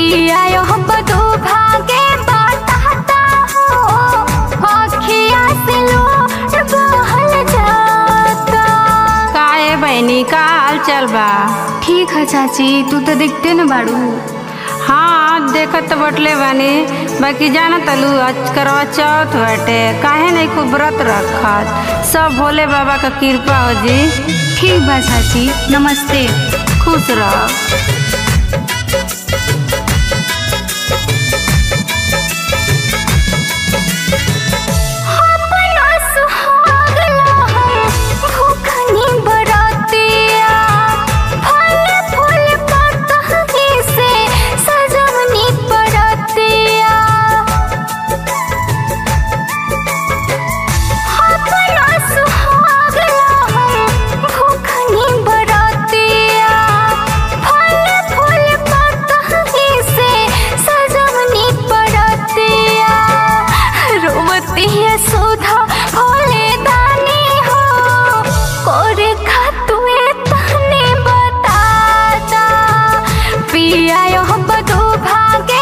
पिया यह बदो भागे बताता हो अखिया से लोट बहल जाता काहे बहनी का हाल चल बा ठीक है चाची तू तो दिखते न बाड़ू हाँ देखत तो बटले बानी बाकी जाना तलू आज करवा चौथ बाटे काहे नहीं खूब व्रत रखत सब भोले बाबा का कृपा हो जी ठीक बा चाची नमस्ते खुश रह अपना सुहाग लहर भूखनी बरातिया फल फूल पतही से सजवनी बरातिया अपना सुहाग लहर भूखनी बरातिया फल फूल पतही से सजवनी बरातिया रोवती है सुधा भोले दानी हो कोरे खातुए तने बताता पिया यह बधु भागे